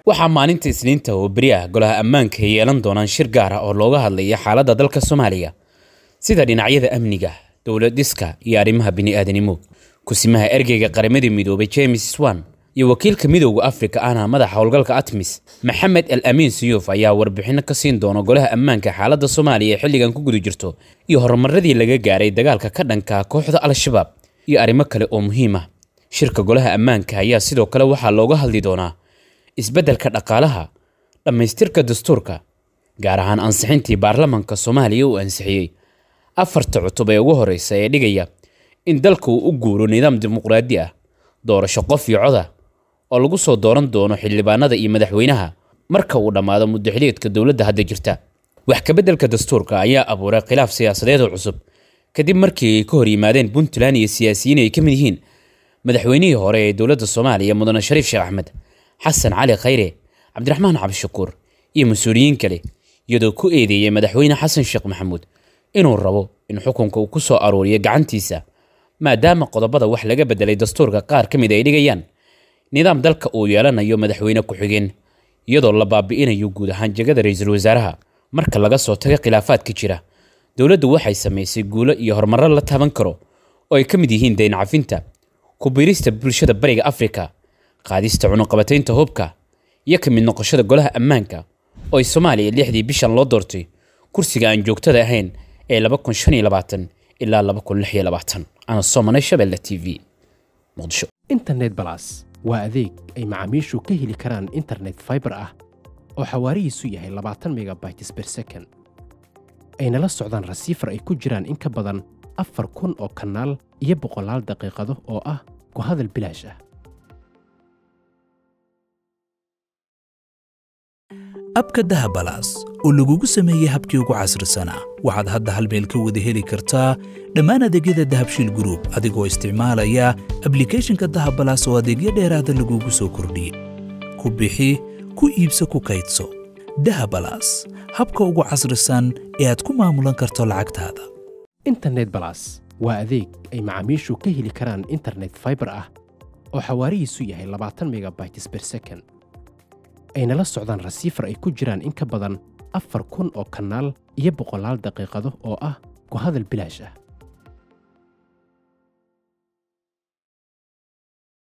waxaa maalinta isniinta oo beri ah golaha ammaanka ay yeelan doonaan shir gaar ah oo looga hadlaya xaaladda dalka soomaaliya sida dhinacyada amniga dowlad dhiska iyo arrimaha bini'aadanimo kusimaha ergeyga qaramada midoobay james swan iyo wakiilka midowda afrika ahna madaxa howlgalka atmis maxamed al amiin siyuuf ayaa warbixino ka siin doona golaha ammaanka xaaladda soomaaliya ee xilligan ku guda jirto iyo horumaradii laga gaaray dagaalka ka dhanka kooxda al-shabaab iyo arrimo kale oo muhiim ah shirka golaha ammaanka ayaa sidoo kale waxaa looga hadli doonaa isbeddelka dhaqaalaha dhammaystirka dastuurka gaar ahaan ansixintii baarlamanka soomaaliya uu ansixiyey afarta cutub ee ugu horreysa ee dhigaya in dalka uu u guuro nidaam dimuqraadi ah doorasho qof iyo coda oo lagu soo dooran doono xildhibaanada iyo madaxweynaha marka uu dhammaado muddaxiliedka dowladda hadda jirta wax kabeddelka dastuurka ayaa abuuray khilaaf siyaasadeed oo cusub kadib markii ay ka hor yimaadeen puntland iyo siyaasiyiin ay ka mid yihiin madaxweynihii hore ee dowladda soomaaliya mudane shariif sheekh axmed xasan cali khayre cabdiraxmaan cabdishakuur iyo mas-uuliyiin kale iyadoo ku eedeeyey madaxweyne xasan sheekh maxamuud inuu rabo in xukunka uu ku soo aruuriyo gacantiisa maadaama qodobada wax laga beddelay dastuurka qaar ka mid ay dhigayaan nidaam dalka uu yeelanayo madaxweyne ku-xigeen iyadoo la baabi'inayo guud ahaan jegada ra-iisul wasaaraha marka laga soo tago khilaafaadka jira dowladdu waxay samaysay guulo iyo horumarro la taaban karo oo ay ka mid yihiin dayn cafinta ku biirista bulshada bariga afrika qaadista cunuqabataynta hubka iyo ka mid noqoshada golaha ammaanka oo ay soomaaliya lixdii bishan loo doortay kursiga aan joogtada ahayn ee ilaa ana soomane shabelle t v muqdisho internet balas waa adeeg ay macaamiishu ka heli karaan internet faibar ah oo xawaarihiisu yahay labaatan megabytes ber second ayna la socdaan rasiifar ay ku jiraan in ka badan afar kun oo kanaal iyo boqolaal daqiiqado oo ah ku hadal bilaash ah abka dahabalaas oo lagugu sameeyey habkii ugu casrisanaa waxaad hadda hal meel ka wada heli kartaa dhammaan adeegyada dahabshiil gruub adigoo isticmaalaya ablikhethonka dahabalaas oo adeegyo dheeraada lagugu soo kordhiyey ku bixi ku iibso ku kaydso dahabalaas habka ugu casrisan ee aad ku maamulan karto lacagtaada internet balas waa adeeg ay macaamiishu ka heli karaan internet faibar ah oo xawaarihiisu yahay labaatan megabytes ber second ayna la socdaan rasiifar ay ku jiraan in ka badan afar kun oo kanaal iyo boqolaal daqiiqado oo ah ku hadal bilaash ah